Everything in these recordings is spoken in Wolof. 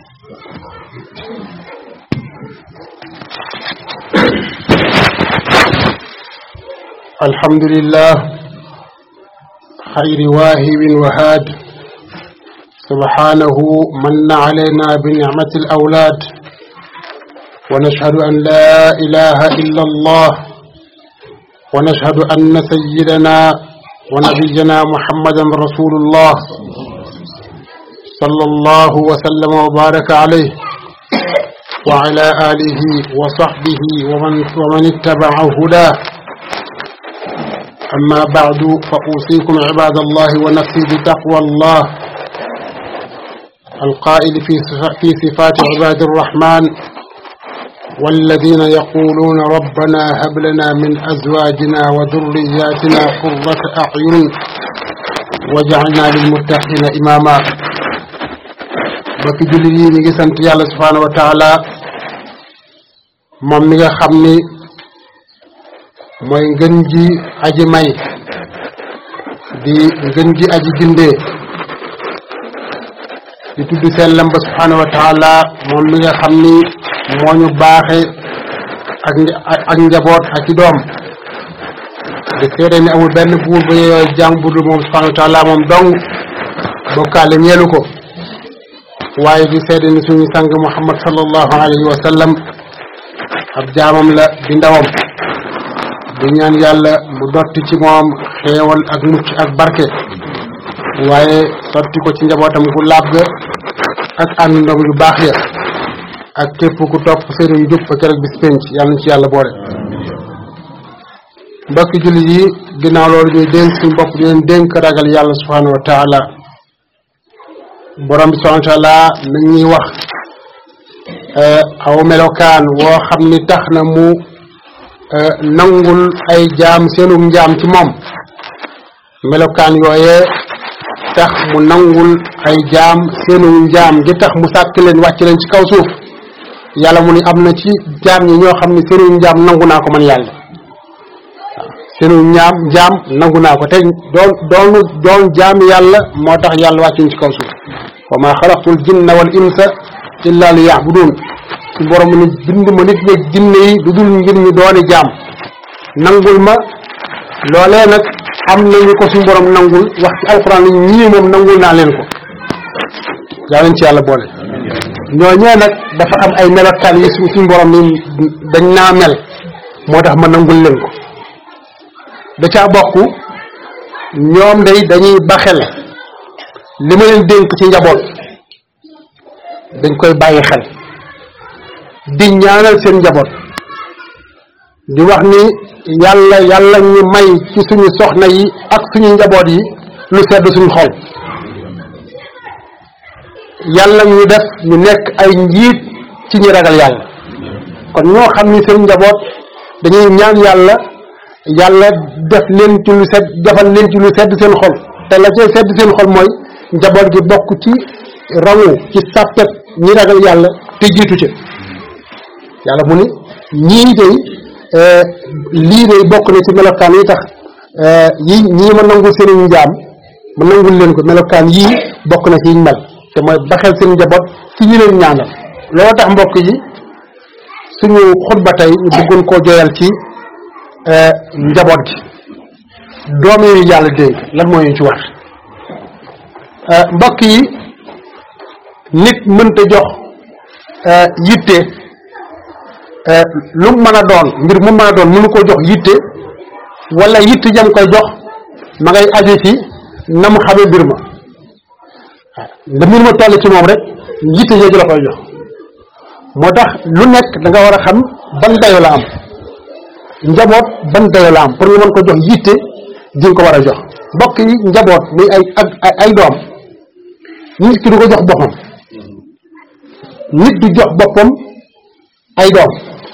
الحمد لله خير واهب وهاد سبحانه من علينا بنعمة الأولاد ونشهد أن لا إله إلا الله ونشهد أن سيدنا ونبينا محمدا رسول الله صلى الله وسلم وبارك عليه وعلى آله وصحبه ومن, ومن اتبع هداه أما بعد فأوصيكم عباد الله ونفسي بتقوى الله القائل في في صفات عباد الرحمن والذين يقولون ربنا هب لنا من أزواجنا وذرياتنا قرة أعين واجعلنا للمتقين إماما bokki jullit yi ñu ngi sant yàlla subhaanahu wa taala moom mi nga xam ni mooy ngën ji aji may di ngën ji aji gindee di tudd sellam ba subhaanahu wa taala moom mi nga xam ni moo ñu baaxe ak ak njaboot ak i doom di seede ni amul benn buur ba yeyoo jaam budul moom subhaanahu wa taala moom dong bokkaale ñeelu ko waaye di seede ni suñu sang muhammad sallallahu alayhi wa sallam ab jaamam la di ndawam di ñaan yàlla mu dotti ci moom xeewal ak mucc ak barke waaye sotti ko ci njabootam gu laab ga ak àndoom yu baax ya ak képp ku topp seenu njub fa keroog bis penc yàlla na ci yàlla boole mbokki jullit yi ginnaaw loolu ñuy dénk suñu bopp di leen dénk ragal yàlla subhanahu wa taala borom bi subhanahu wa taala mi ñuy wax aw melokaan woo xam ni tax na mu nangul ay jaam seenum njaam ci moom melokaan yooyee tax mu nangul ay jaam seenum njaam gi tax mu sàkk leen wàcc leen ci kaw suuf yàlla mu ni am na ci jaam ñi ñoo xam ne seenum njaam nangu naa ko man yàlla waaw seenum njaam njaam nangu naa ko te doon doonu doon jaam yàlla moo tax yàlla wàccuñ ci kaw suuf wa ma xalaqtul jinna wal insa illa li ya'budun ci borom ni bind ma nit ñi jinne yi du dul ngir ñu dooni jaam nangul ma loolee nag am nañu ko suñu borom nangul wax ci alxuraan ni ñii moom nangul naa leen ko yaa leen ci yàlla boole ñooñee nag dafa am ay melokaan yi su suñu borom ni dañ naa mel moo tax ma nangul leen ko da caa bokk ñoom day dañuy baxel li ma leen dénk ci njaboot dañ koy bàyyi xel di ñaanal seen njaboot di wax ni yàlla yàlla ñu may ci suñu soxna yi ak suñu njaboot yi lu sedd suñu xol yàlla ñu def ñu nekk ay njiit ci ñi ragal yàlla kon ñoo xam ni seen njaboot dañuy ñaan yàlla yàlla def leen ci lu sedd defal leen ci lu sedd seen xol te la cay sedd seen xol mooy njaboot gi bokk ci rangu ci sàppet ñi ragal yàlla te jiitu ca yàlla mu ni ñii day lii day bokk na ci melokaan yi tax yi ñii ma nangul seen njaam ma nangul leen ko melokaan yii bokk na ci yiñ mel te mooy baxel seen njaboot ci ñi leen ñaanal loolu tax mbokk yi suñu xutba tey ñu bëggoon koo joyal ci njaboot gi doom yi yàlla dénk lan moo ñu ci war mbokk yi nit mënta jox yitte lu mën a doon mbir mu mën a doon mënu ko jox yitte wala yitte jam koy jox ma ngay aju ci na mu xamee mbir ma da mbir ma toll ci moom rek yitte jooju la koy jox moo tax lu nekk da nga war a xam ban dayo la am njaboot ban dayo la am pour nga mën ko jox yitte di nga ko war a jox mbokk yi njaboot muy ay ak ay doom nit ki du ko jox boppam nit du jox boppam ay doom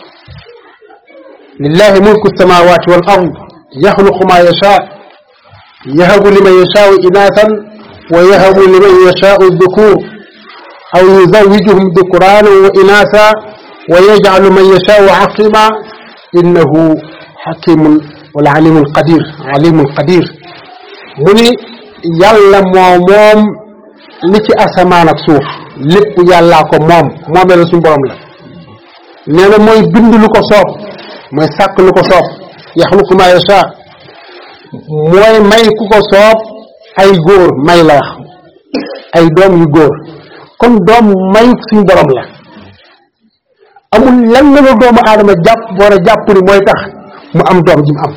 lillahi mulku samawati wal ard yaxluqu ma yasha yahabu liman yashaau inaasan wa yahabu liman yashaau dhukur aw yuzawijuhum dhukranan wa inaasa wa yajcalu man yashaau aqima innahu xakimun wala alimun qadir alimun qadir mu ni yàlla moo moom li ci asamaan ak suuf lépp yàllaa ko moom moomee la suñu borom la nee na mooy bind lu ko soob mooy sàkk lu ko soob yaxluqu ma yasha mooy may ku ko soob ay góor may la wax ay doom yu góor kon doom may suñu borom la amul lan la doomu aadama jàpp war a jàpp ni mooy tax mu am doom ji mu am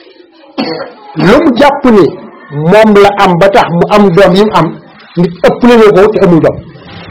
lu mu jàpp ni moom la am ba tax mu am doom yi mu am nit ëpp la ko te amul doom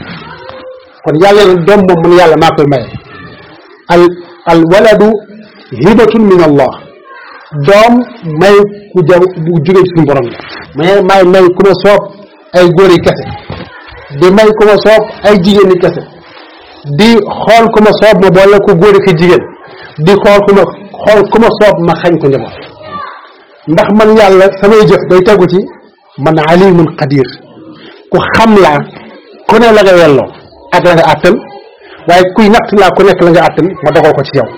kon yàlla na doom moom mun yàlla maa koy maye al al waladu hibatun min allah doom may ku jaw bu jóge ci suñu borom la mais may may ku ma soob ay góor yi kese di may ku ma soob ay jigéen yi kese di xool ku ma soob ma boole ko góor ki jigéen di xool ku ma xool ku ma soob ma xañ ko njaboot ndax man yàlla samay jëf day tegu ci man alimun qadir ku xam laa ku ne la nga yelloo ak la nga àttan waaye kuy natt laa ku nekk la nga àttan ma dogal ko ci yow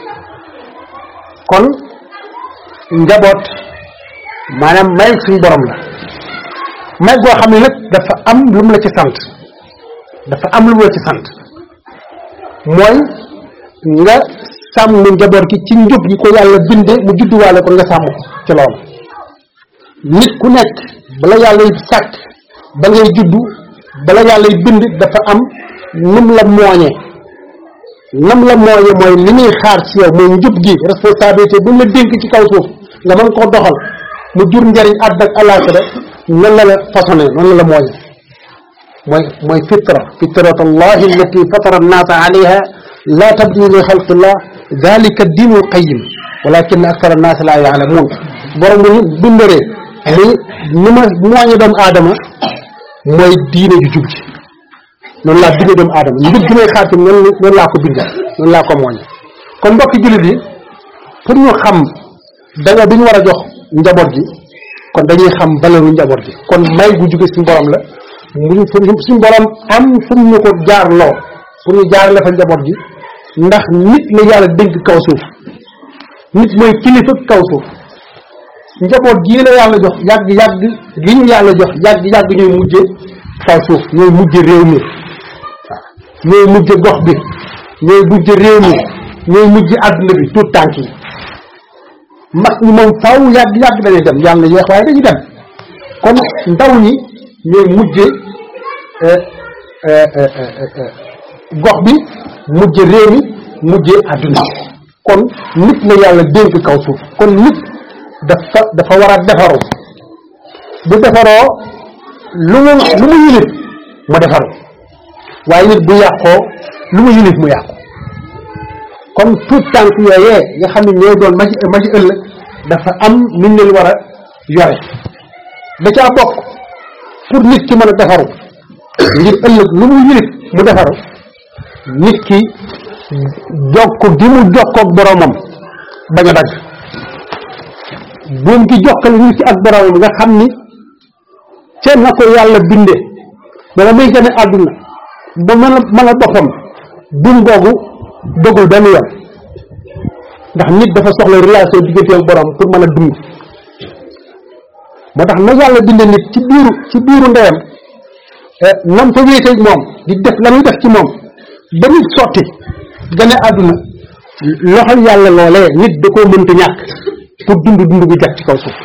kon njaboot maanaam may suñu borom la may goo xam ne nag dafa am lu mu la ci sant dafa am lu mu la ci sant mooy nga sàmm njaboot gi ci njub yi ko yàlla binde mu judduwaale ko nga sàmm ko ci loolu nit ku nekk bala yàlla y sàkk ba ngay juddu bala yàlla y bind dafa am num la mooñee nam la mooñee mooy li muy xaar ci yow mooy njub gi responsabilité bu la dénk ci kaw suuf nga mën koo doxal mu jur njariñ àdd ak alaaxira noonu la la façonné noonu la la mooñee mooy mooy fitra fitrat allahi allati fatara annaasa alayha la tabdila li xalqillah dalika diinu alqayim walakin akthara annaas la yaalamuun borom bu ñu bindaree ni ni ma mooñe doomu aadama mooy diine ju jub ji noonu laa bindee doomu aadama njub gi may xaar ci noonu noonu laa ko bindee noonu laa ko mooñe kon mbokki jullit yi pour ñu xam danga bi ñu war a jox njaboot gi kon dañuy xam valeur u njaboot gi kon may gu jóge suñu borom la mu suñu borom am fu ñu ko jaarloo pour ñu jaarale fa njaboot gi ndax nit la yàlla dénk kaw suuf nit mooy kilifa kaw suuf njaboot gii la yàlla jox yàgg yàgg gi ñu yàlla jox yàgg yàgg ñooy mujje kaw suuf ñooy mujje réew mi waaw ñooy mujje gox bi ñooy mujje réew mi ñooy mujje àdduna bi tout tànk yi mag ñi moom faw yàgg yàgg dañuy dem yàlla yeex waaye dañuy dem kon ndaw ñi ñooy mujje gox bi mujje réew mi mujje àdduna kon nit la yàlla dénk kaw suuf kon nit dafa dafa war a defaru bu defaroo lu mu lu mu yilif mu defaru waaye nit bu yàqoo lu mu yilif mu yàqu kon tuut tànk yooyee nga xam ne ñooy doon maji maji ëllëg dafa am nuñ leen war a yore da caa bokk pour nit ki mën a defaru ngir ëllëg lu mu yilif mu defaru nit ki jokk gi mu jokkoog boromam bañ a dagg buum gi jokkale nit ki ak boromam nga xam ni ca na ko yàlla binde bala muy gën a àdduna ba mën a mën a boppam buum googu dogul benn yoon ndax nit dafa soxla relation diggante ak borom pour mën a dund moo tax na yàlla binde nit ci biiru ci biiru ndeyam nam fa wéeteeg moom di def la muy def ci moom ba nit sotti gane àdduna loxol yàlla loolee nit da koo mënta ñàkk pour dund dund bu jag ci kaw suuf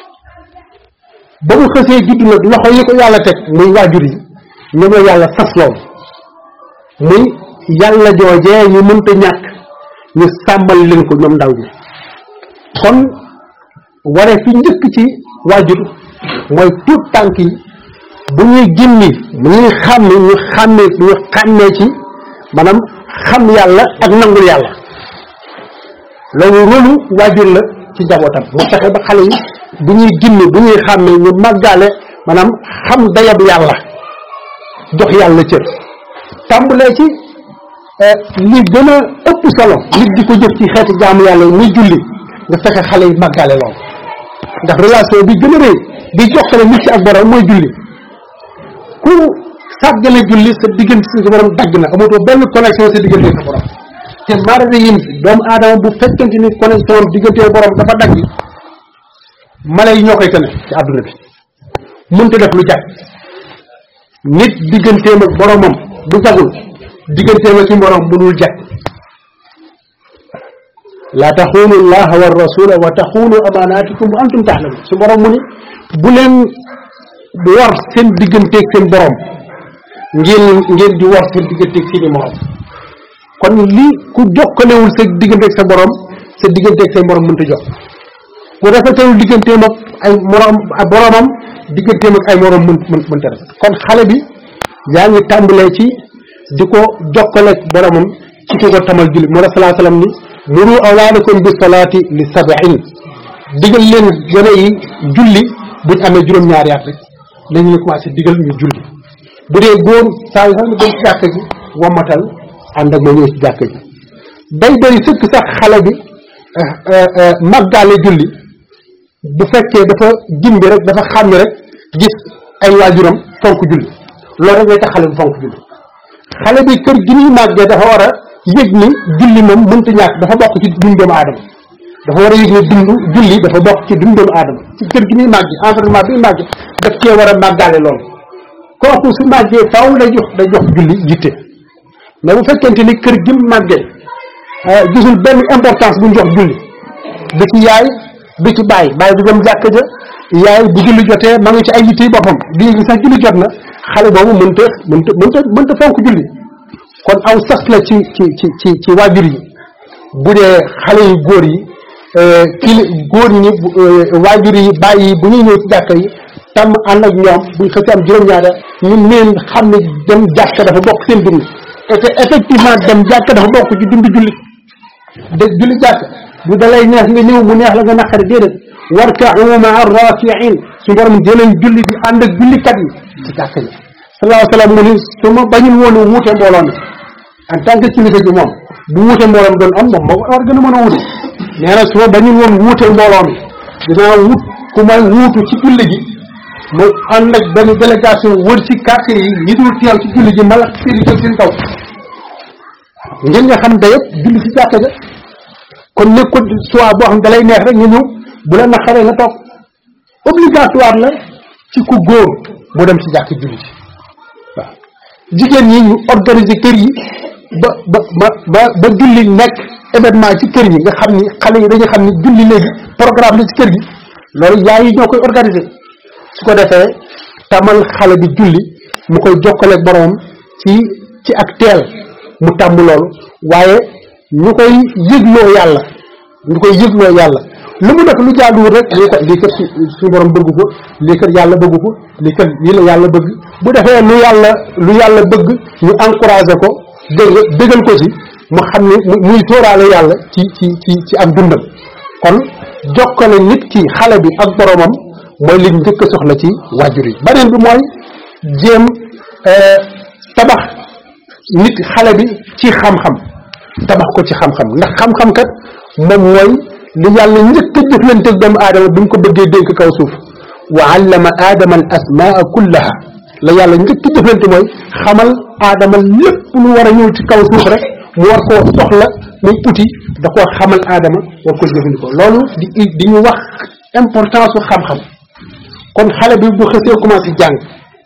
ba mu xësee judd nag loxo yi ko yàlla teg muy waajur yi ñoom la yàlla sas lool muy yàlla joojee ñu mënta ñàkk ñu sàmmal leen ko ñoom ndaw ñi kon waree fi njëkk ci waajur mooy tuut tànk yi bu ñuy gimmi bu ñuy xàmmi ñu xàmmee ñu xàmmee ci maanaam xam yàlla ak nangul yàlla loolu rôlu waajur la ci njabootam mu fexe ba xale yi bu ñuy gimmi bu ñuy xàmmee ñu màggaale maanaam xam dayab yàlla jox yàlla cër tàmbalee ci li gën a ëpp solo nit di ko jëf ci xeeti jaamu yàlla yi muy julli nga fexe xale yi màggaale loolu ndax relation bi gën a rëy di jokkale nit ci ak borom mooy julli ku sàggane julli sa diggante sa borom dagg na amatoo benn connexion sa diggante sa borom te marade yin doomu aadama bu fekkente ni connexion diggante borom dafa dagg mala yi ñoo koy tane ci àdduna bi mënta def lu jag nit digganteem ak boromam bu jagul digganteem ak ci borom mënul jag laa taxuunu allaha wa rasula wa taxuunu amaanaatikum wa antum taalamun su borom mu ni bu leen war seen digganteeg seen borom ngeen ngeen di war seen digganteeg seeni morom kon li ku jokkalewul sa digganteeg sa borom sa digganteeg say morom mënta jox ku rafetalul digganteem ak ay morom ak boromam digganteem ak ay morom mën mën mënta rafet kon xale bi yaa ngi tàmbalee ci di ko jokkaleeg boromam ci ki ko tamal julli moo tax salaa salaam ni muru awlaadakum bi salaati li sabain digal leen gone yi julli buñ amee juróom-ñaari at rek lañu ñu commencé digal ñu julli bu dee góor saa yu xam ne dem ci jàkka ji wammatal ànd ak ma ñëw ci jàkka ji day doy sëkk sax xale bi màggaale julli bu fekkee dafa gimbi rek dafa xàmmi rek gis ay waajuram fonk julli loolu rek ngay tax xale bi fonk julli xale bi kër gi muy màggee dafa war a yëg ni julli moom mënta ñàkk dafa bokk ci dund doomu aadama dafa war a yëg ni dund julli dafa bokk ci dund doomu aadama ci kër gi muy màggee environnement bi muy màggee daf cee war a màggaale loolu kooku su màggee faaw day jox day jox julli yitte mais bu fekkente ni kër gi mu màggee gisul benn importance bu ñu jox julli du ci yaay du ci baay baay du dem jàkk ja yaay bu julli jotee ma ngi ci ay yitte boppam di yëg sax julli jot na xale boobu mënta mënta mënta mënta fonk julli kon aw sas la ci ci ci ci ci waajur yi bu dee xale yu góor yi kili góor ñi waajur yi bàyyi yi bu ñuy ñëw ci jàkka yi tam ànd ak ñoom buñ xëcc am juróom-ñaara ñu neen xam ne dem jàkka dafa bokk seen dund et que effectivement dem jàkka dafa bokk ci dund julli de julli jàkka du dalay neex nga ñëw mu neex la nga naqari déedéet warka'u ma'a raki'in su borom jëleen julli di ànd ak jullikat yi ci jàkka yi sallallahu alayhi wa sallam mu ni su ma bañul woon wuute mbooloo mi en tant que kilifa gi moom bu wuute mbooloo mi doon am moom moo war gën a mën a wuute nee na su ma bañul woon wuute mbooloo mi dinaa wut ku may wuutu ci julli gi mu ànd ak benn délégation wër ci quartier yi ñi dul teew ci julli gi mala seen jël seen kaw ngeen nga xam dayëpp julli ci jàkka ja kon nekkul soit boo xam da lay neex rek nga ñëw bu la naqaree nga toog obligatoire la ci ku góor mu dem ci jàkk julli ci waaw jigéen ñi ñu organiser kër yi ba ba ba ba ba julli nekk événement ci kër yi nga xam ni xale yi dañu xam ni julli léegi programme la ci kër gi loolu yaay yi ñoo koy organiser su ko defee tamal xale bi julli mu koy jokkaleeg boromam ci ci ak teel mu tàmm loolu waaye ñu koy yëgloo yàlla ñu koy yëgloo yàlla lu mu def lu jaaduwul rek lii kat lii kat suñu borom bëgg ko lii kat yàlla bëgg ko lii kat lii la yàlla bëgg bu defee lu yàlla lu yàlla bëgg ñu encouragé ko dégg dëggal ko ci mu xam ne muy tóoraale yàlla ci ci ci ci am dundam kon jokkale nit ki xale bi ak boromam mooy li njëkk a soxla ci waajur yi beneen bi mooy jéem tabax nit xale bi ci xam-xam tabax ko ci xam-xam ndax xam-xam kat moom mooy li yàlla njëkk a jëflante ak doomu aadama bi mu ko bëggee dénk kaw suuf wa allama aadama al asmaa kullaha la yàlla njëkk a jëflante mooy xamal aadama lépp lu war a ñëw ci kaw suuf rek mu war koo soxla muy uti da koo xamal aadama war ko jëfandikoo loolu di di ñu wax importance su xam-xam kon xale bi bu xësee commencé jàng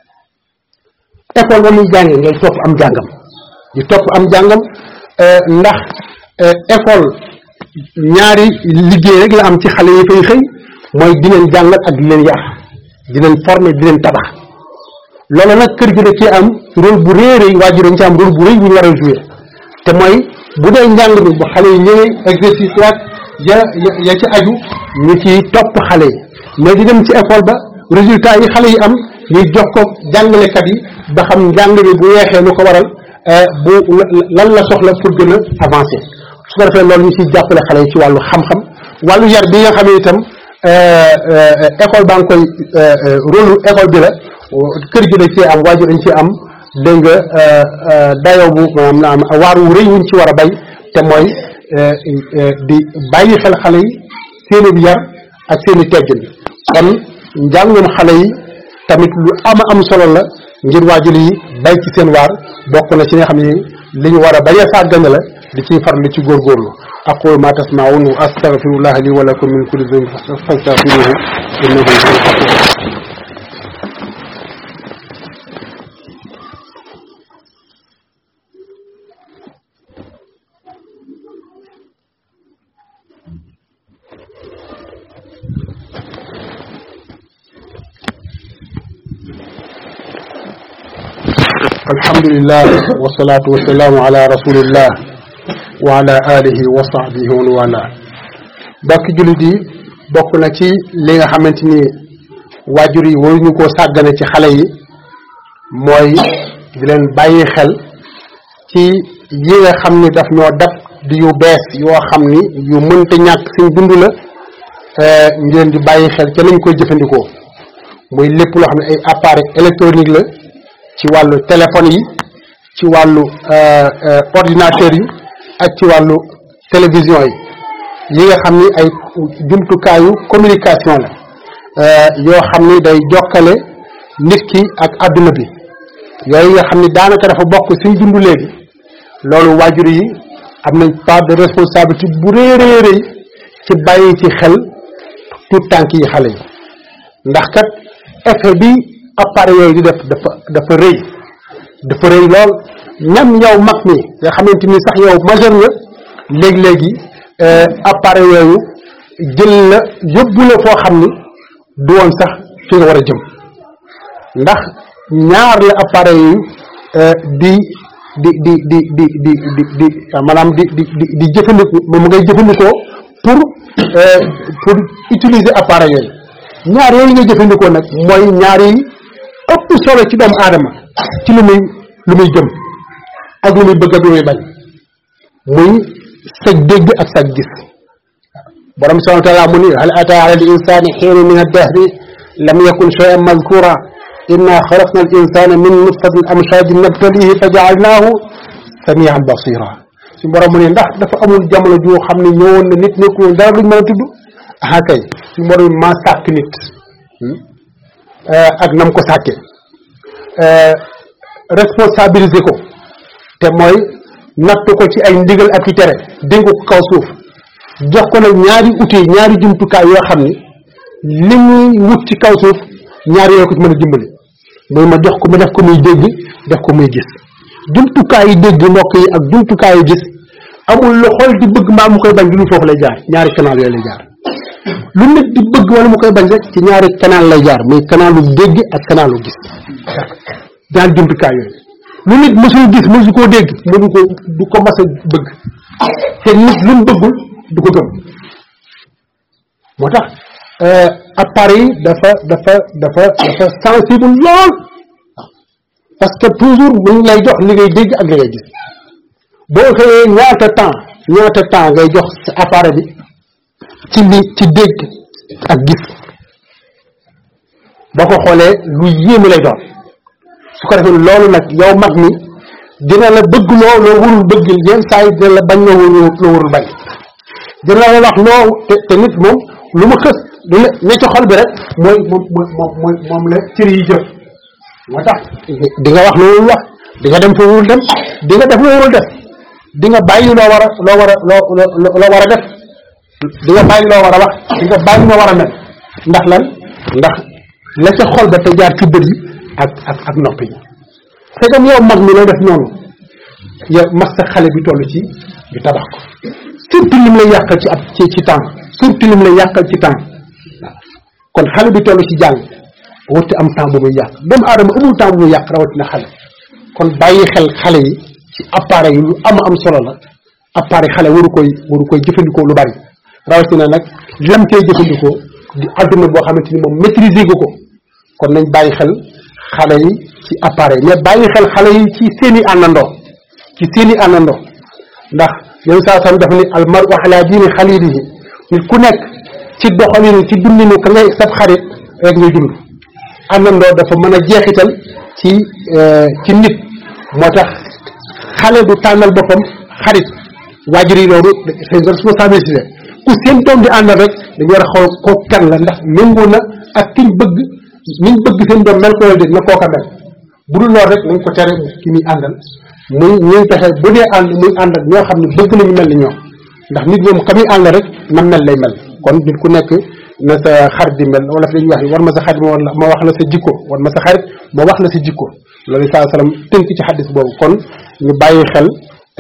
école ba muy jàngee ngay topp am jàngam di topp am jàngam ndax école ñaari liggéey rek la am ci xale yi fay xëy mooy di leen jàngal ak di leen yar di leen former di leen tabax loolu nag kër gi da cee am rôle bu rëy rëy waajur dañ ci am rôle bu rëy bu ñu war a jouer te mooy bu dee njàng mi bu xale yi ñëwee exercice yaag ya ya ci aju ñu ci topp xale yi mais di dem ci école ba résultat yi xale yi am ñuy jox ko jàngalekat yi ba xam njàng mi bu weexee lu ko waral bu lan la soxla pour gën a avancer su ko defee loolu ñu ciy jàppale xale yi ci wàllu xam-xam wàllu yar bi nga xam ne itam école baa ngi koy rôle école bi la kër gi dañ cee am waajur dañ cee am dégg nga dayoo bu maanaam na am waar wu rëy wuñ ci war a bay te mooy di bàyyi xel xale yi seeni yar ak seeni teggin kon njàngum xale yi tamit lu ama am solo la ngir waajur yi bay ci seen waar bokk na ci nga xam ne li ñu war a bañ a sàggane la di ciy farlu ci góorgóorlu aqulu ma tasmaun wa astaghfirullah li wa lakum min kulli dhanbin fastaghfiruhu innahu huwal ghafur alhamdulillah wasalaatu wasalaamu ala rasulillah wa ala alihi wa sahbihi wa wala bokki jullit yi bokk na ci li nga xamante ni waajur yi waruñu koo sàggane ci xale yi mooy di leen bàyyi xel ci yi nga xam ni daf ñoo dab di yu bees yoo xam ni yu mënta ñàkk suñ dund la ñu leen di bàyyi xel ca lañ koy jëfandikoo muy lépp loo xam ne ay appareil électronique la ci wàllu téléphone yi ci wàllu ordinateur yi ak ci wàllu télévision yi yi nga xam ni ay jumtukaayu communication la yoo xam ni day jokkale nit ki ak àdduna bi yooyu nga xam ni daanaka dafa bokk suñ dund léegi loolu waajur yi am nañ part de responsabilité bu rëy rëy rëy ci bàyyi ci xel tout tànk yi xale yi ndax kat effet bi appareil yooyu di def dafa dafa rëy dafa rëy lool même yow mag mi nga xamante ni sax yow majeur nga léegi-léegi appareil yooyu jël la yóbbu la foo xam ni du woon sax fi nga war a jëm ndax ñaar la appareil yi di di di di di di di di maanaam di di di di jëfandikoo moom ngay jëfandikoo pour pour utiliser appareil yooyu ñaar yooyu nga jëfandikoo nag mooy ñaar yi ëpp solo ci doomu aadama ci lu muy lu muy jëm ak lu muy bëgg ak lu muy bañ muy sag dégg ak sag gis borom subhanahu wa taala mu ni hal ata ala al insani xiinu min addahri lam yakun shay'an mazkura inna xalaqna al insana min nutfatin amshajin nabtalihi fa jaalnaahu samian basira suñu borom mu ne ndax dafa amul jamono joo xam ne ñëwoon na nit nekkul dara luñ mën a tudd ah kay suñu borom maa sàkk nit ak nam ko sàkkee responsabiliser ko te mooy nattu ko ci ay ndigal ak i tere dénk ko kaw suuf jox ko nag ñaari outil ñaari jumtukaay yoo xam ni li muy wut ci kaw suuf ñaari yoo ko ci mën a dimbali muy ma jox ko ma def ko muy dégg def ko muy gis jumtukaay yi dégg mbokk yi ak jumtukaay yi gis amul lu xool di bëgg maa mu koy bañ lu foofu lay jaar ñaari canal yooyu lay jaar lu nit di bëgg wala mu koy bañ rek ci ñaari canal lay jaar muy canalu dégg ak canalu gis ñaari jumtukaay yooyu lu nit mësul gis mësu koo dégg mënu ko du ko mas a bëgg te nit lu mu bëggul du ko gëm moo tax appareil yi dafa dafa dafa dafa sensible lool parce que toujours mu ngi lay jox li ngay dégg ak li ngay gis boo xëyee ñaata temps ñaata temps ngay jox sa appareil bi ci li ci dégg ak gis boo ko xoolee lu yéeme lay doon su ko defee loolu nag yow mag mi dina la bëgg loo loo warul bëgg yenn saa yi dina la bañ loo warul loo warul bañ dina la wax loo te te nit moom lu ma xës lu ne ne ci xol bi rek mooy moom moom mooy moom la cër yi jëf moo tax di nga wax loo warul wax di nga dem fa warul dem di nga def loo warul def di nga bàyyi loo war a loo war a loo loo war a def di nga bàyyi loo war a wax di nga bàyyi loo war a mel ndax lan ndax la ca xol ba te jaar ci bët yi ak ak ak nopp yi c'est comme yow mag mi lay def noonu yow mas sa xale bi toll ci bi tabax ko surtout lim lay yàqal ci ab ci ci temps surtout lim lay yàqal ci temps kon xale bi toll ci jàng warti am temps bu muy yàq doomu aadama amul temps bu muy yàq rawatina xale kon bàyyi xel xale yi ci appareil yi lu am am solo la appareil xale waru koy waru koy jëfandikoo lu bari rawatina nag lam koy jëfandikoo di adduna boo xamante ni moom maîtriser gu ko kon nañ bàyyi xel xale yi ci appareil mais bàyyi xel xale yi ci seeni àndandoo ci seeni àndandoo ndax yow saa sam dafa ni al maru ala diini xalilihi nit ku nekk ci doxalinu ci dundinu ka ngay sab xarit rek ngay dund àndandoo dafa mën a jeexital ci ci nit moo tax xale du tànnal boppam xarit waajur yi loolu c'est une responsabilité ku seen doom di àndal rek dañu war a xool ko kan la ndax méngoo na ak kiñ bëgg niñ bëgg seen doom mel ko la dégg na kooka mel bu dul loolu rek nañ ko tere ki muy àndal muy ñuy fexe bu dee ànd muy ànd ak ñoo xam ne bëgg nañu mel ni ñoom ndax nit moom ka muy ànd rek man mel lay mel kon nit ku nekk na sa xarit di mel wala fi dañuy wax war ma sa xarit ma ma wax la sa jikko war ma sa xarit ma wax la sa jikko loolu saa salaam tënk ci xaddis boobu kon ñu bàyyi xel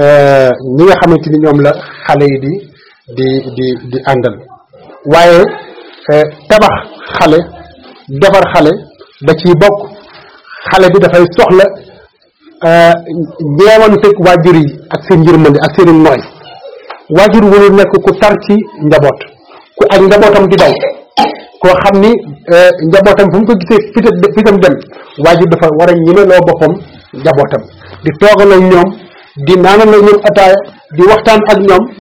ñi nga xamante ni ñoom la xale yi di di di di àndal waaye tabax xale defar xale da ciy bokk xale bi dafay soxla ñeewanteeg waajur yi ak seen yërmande ak seen nooy waajur warul nekk ku tar ci njaboot ku ak njabootam di daw koo xam ni njabootam fu mu ko gisee fitam fitam dem waajur dafa war a ñemeloo boppam njabootam di toogaloo ñoom di naanaloo ñoom ataaya di waxtaan ak ñoom